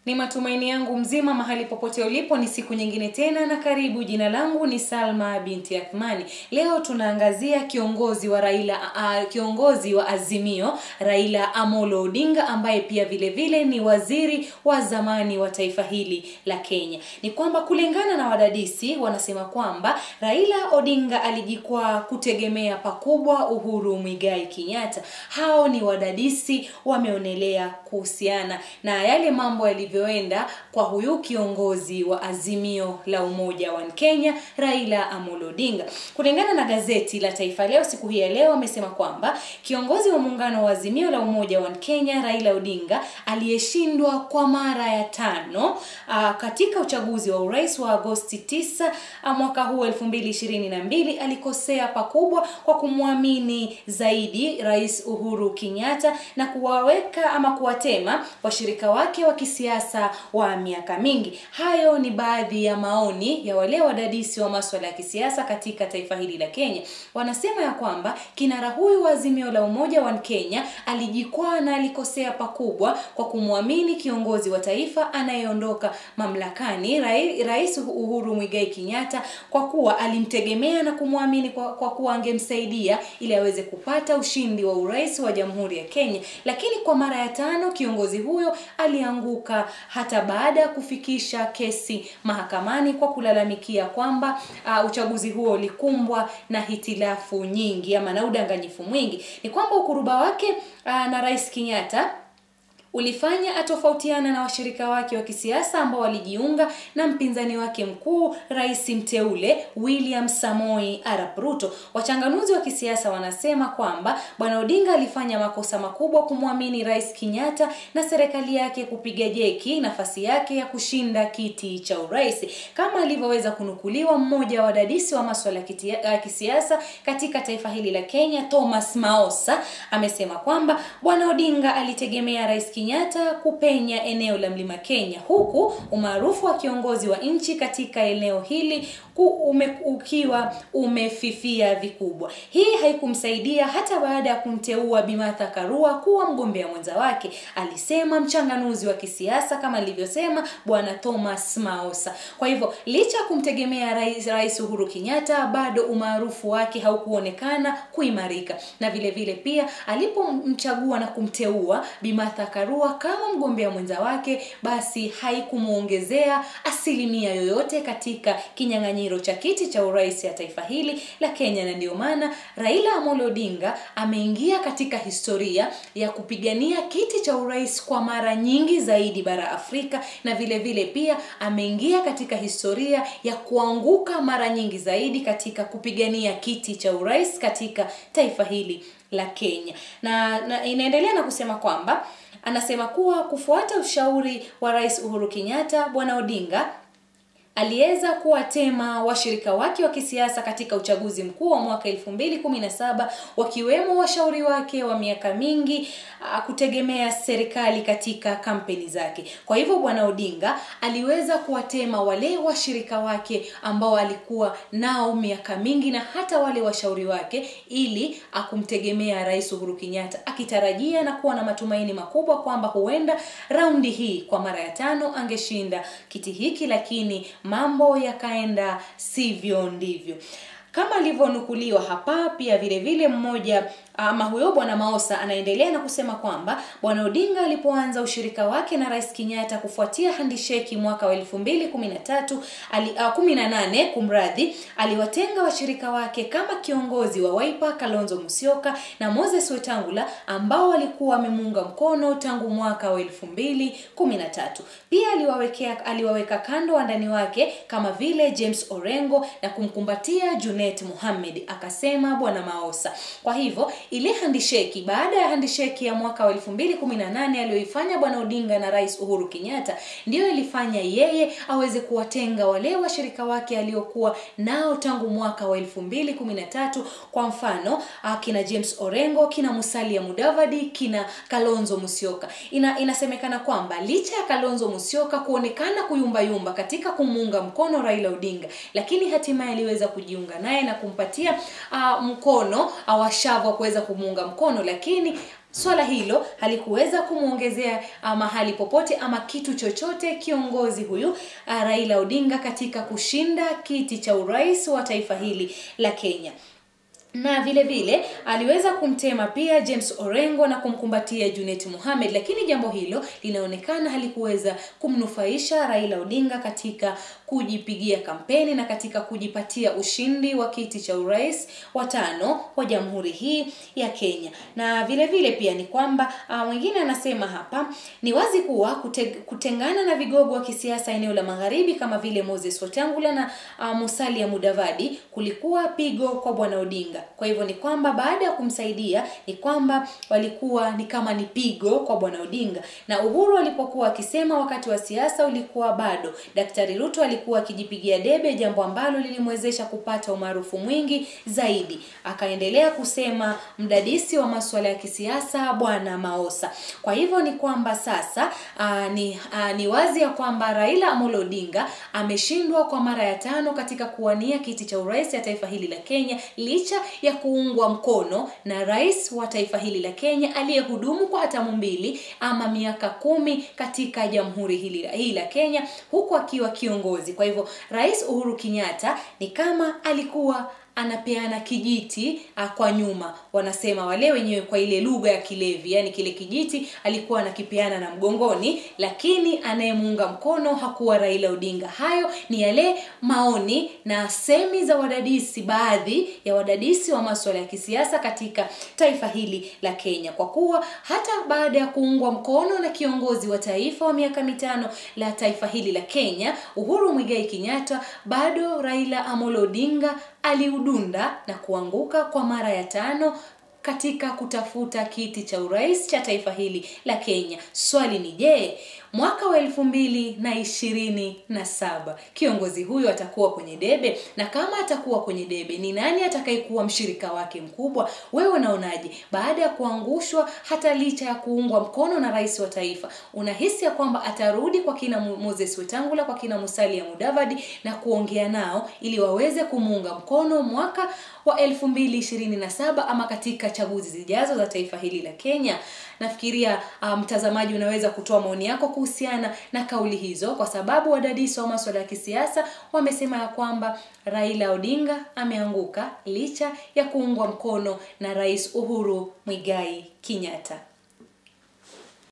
Ni matumaini yangu mzima mahali popote ulipo, ni siku nyingine tena na karibu. Jina langu ni Salma binti Athmani. Leo tunaangazia kiongozi wa Raila uh, kiongozi wa Azimio Raila Amolo Odinga ambaye pia vile vile ni waziri wa zamani wa taifa hili la Kenya. Ni kwamba kulingana na wadadisi wanasema kwamba Raila Odinga alijikwaa kutegemea pakubwa Uhuru Muigai Kenyatta. Hao ni wadadisi wameonelea kuhusiana na yale mambo yalivyoenda kwa huyu kiongozi wa Azimio la Umoja wa Kenya Raila Amolo Odinga. Kulingana na gazeti la Taifa Leo siku hii ya leo, amesema kwamba kiongozi wa muungano wa Azimio la Umoja wa Kenya Raila Odinga aliyeshindwa kwa mara ya tano aa, katika uchaguzi wa urais wa Agosti 9 mwaka huu 2022 alikosea pakubwa kwa kumwamini zaidi Rais Uhuru Kenyatta na kuwaweka ama kuwatema washirika wake wa kisiasa wa miaka mingi. Hayo ni baadhi ya maoni ya wale wadadisi wa masuala ya kisiasa katika taifa hili la Kenya. Wanasema ya kwamba kinara huyu wa Azimio la Umoja wa Kenya alijikwaa na alikosea pakubwa kwa kumwamini kiongozi wa taifa anayeondoka mamlakani Rais Uhuru Muigai Kenyatta, kwa kuwa alimtegemea na kumwamini kwa, kwa kuwa angemsaidia ili aweze kupata ushindi wa urais wa Jamhuri ya Kenya. Lakini kwa mara ya tano kiongozi huyo alianguka hata baada ya kufikisha kesi mahakamani kwa kulalamikia kwamba uh, uchaguzi huo ulikumbwa na hitilafu nyingi ama na udanganyifu mwingi. Ni kwamba ukuruba wake uh, na Rais Kenyatta ulifanya atofautiana na washirika wake wa kisiasa ambao walijiunga na mpinzani wake mkuu rais mteule William Samoi Arap Ruto. Wachanganuzi wa kisiasa wanasema kwamba bwana Odinga alifanya makosa makubwa kumwamini rais Kenyatta na serikali yake kupiga jeki nafasi yake ya kushinda kiti cha urais, kama alivyoweza kunukuliwa mmoja wa wadadisi wa masuala ya kisiasa katika taifa hili la Kenya, Thomas Maosa amesema kwamba bwana Odinga alitegemea rais Kenyatta kupenya eneo la Mlima Kenya huku umaarufu wa kiongozi wa nchi katika eneo hili ume, ukiwa umefifia vikubwa. Hii haikumsaidia hata baada ya kumteua Bi Martha Karua kuwa mgombea mwenza wake, alisema mchanganuzi wa kisiasa kama alivyosema bwana Thomas Maosa. Kwa hivyo licha ya kumtegemea rais, rais Uhuru Kenyatta, bado umaarufu wake haukuonekana kuimarika, na vile vile pia alipomchagua na kumteua Bi Martha Karua kama mgombea mwenza wake, basi haikumuongezea asilimia yoyote katika kinyang'anyiro cha kiti cha urais ya taifa hili la Kenya, na ndio maana Raila Amolo Odinga ameingia katika historia ya kupigania kiti cha urais kwa mara nyingi zaidi bara Afrika, na vile vile pia ameingia katika historia ya kuanguka mara nyingi zaidi katika kupigania kiti cha urais katika taifa hili la Kenya, na, na inaendelea na kusema kwamba anasema kuwa kufuata ushauri wa Rais Uhuru Kenyatta, bwana Odinga aliweza kuwatema washirika wake wa kisiasa katika uchaguzi mkuu wa mwaka 2017 wakiwemo washauri wake wa miaka mingi uh, kutegemea serikali katika kampeni zake. Kwa hivyo bwana Odinga aliweza kuwatema wale washirika wake ambao alikuwa nao miaka mingi na hata wale washauri wake ili akumtegemea Rais Uhuru Kenyatta akitarajia na kuwa na matumaini makubwa kwamba huenda raundi hii kwa mara ya tano angeshinda kiti hiki, lakini mambo yakaenda sivyo ndivyo kama alivyonukuliwa hapa. Pia vile vile mmoja ama huyo bwana Maosa anaendelea na kusema kwamba bwana Odinga alipoanza ushirika wake na Rais Kenyatta kufuatia handisheki mwaka wa 2013 ali, uh, 18 kumradhi, aliwatenga washirika wake kama kiongozi wa Wiper Kalonzo Musyoka na Moses Wetangula ambao walikuwa wamemuunga mkono tangu mwaka wa 2013. Pia aliwawekea aliwaweka kando wandani wake kama vile James Orengo na kumkumbatia Junet Mohamed, akasema bwana Maosa. Kwa hivyo ile handisheki baada ya handisheki ya mwaka wa 2018 aliyoifanya bwana Odinga na Rais Uhuru Kenyatta ndiyo ilifanya yeye aweze kuwatenga wale washirika wake aliokuwa nao tangu mwaka wa 2013 kwa mfano kina James Orengo, kina Musalia Mudavadi, kina Kalonzo Musyoka. Ina, inasemekana kwamba licha ya Kalonzo Musyoka kuonekana kuyumbayumba katika kumuunga mkono Raila Odinga, lakini hatimaye aliweza kujiunga naye na kumpatia uh, mkono awashavu wa kuweza kumuunga mkono, lakini swala hilo halikuweza kumwongezea mahali popote ama kitu chochote kiongozi huyu uh, Raila Odinga katika kushinda kiti cha urais wa taifa hili la Kenya na vile vile aliweza kumtema pia James Orengo na kumkumbatia Junet Mohamed, lakini jambo hilo linaonekana halikuweza kumnufaisha Raila Odinga katika kujipigia kampeni na katika kujipatia ushindi wa kiti cha urais wa tano wa jamhuri hii ya Kenya. Na vile vile pia ni kwamba mwingine uh, anasema hapa ni wazi kuwa kute, kutengana na vigogo wa kisiasa eneo la magharibi kama vile Moses Wetangula na uh, Musalia Mudavadi kulikuwa pigo kwa bwana Odinga. Kwa hivyo ni kwamba baada ya kumsaidia ni kwamba walikuwa ni kama ni pigo kwa bwana Odinga, na Uhuru alipokuwa akisema wakati wa siasa ulikuwa bado, Daktari Ruto alikuwa akijipigia debe, jambo ambalo lilimwezesha kupata umaarufu mwingi zaidi. Akaendelea kusema mdadisi wa masuala ya kisiasa bwana Maosa. Kwa hivyo ni kwamba sasa aa, ni, aa, ni wazi ya kwamba Raila Amolo Odinga ameshindwa kwa mara ya tano katika kuwania kiti cha urais ya taifa hili la Kenya licha ya kuungwa mkono na rais wa taifa hili la Kenya aliyehudumu kwa hatamu mbili ama miaka kumi katika jamhuri hili hii la Kenya huku akiwa kiongozi. Kwa hivyo Rais Uhuru Kenyatta ni kama alikuwa anapeana kijiti a, kwa nyuma wanasema wale wenyewe kwa ile lugha ya kilevi yani kile kijiti alikuwa anakipeana na mgongoni lakini anayemuunga mkono hakuwa Raila Odinga hayo ni yale maoni na semi za wadadisi baadhi ya wadadisi wa masuala ya kisiasa katika taifa hili la Kenya kwa kuwa hata baada ya kuungwa mkono na kiongozi wa taifa wa miaka mitano la taifa hili la Kenya Uhuru Muigai Kenyatta bado Raila Amolo Odinga aliudunda na kuanguka kwa mara ya tano katika kutafuta kiti cha urais cha taifa hili la Kenya. Swali ni je, mwaka wa elfu mbili na ishirini na saba kiongozi huyo atakuwa kwenye debe? Na kama atakuwa kwenye debe, ni nani atakayekuwa mshirika wake mkubwa? Wewe unaonaje? Baada ya kuangushwa, hata licha ya kuungwa mkono na rais wa taifa, unahisi ya kwamba atarudi kwa kina Moses Wetangula, kwa kina Musalia Mudavadi na kuongea nao ili waweze kumuunga mkono mwaka wa elfu mbili ishirini na saba ama katika chaguzi zijazo za taifa hili la Kenya. Nafikiria mtazamaji, um, unaweza kutoa maoni yako kuhusiana na kauli hizo, kwa sababu wadadisi wa masuala ya kisiasa wamesema ya kwamba Raila Odinga ameanguka licha ya kuungwa mkono na Rais Uhuru Muigai Kenyatta.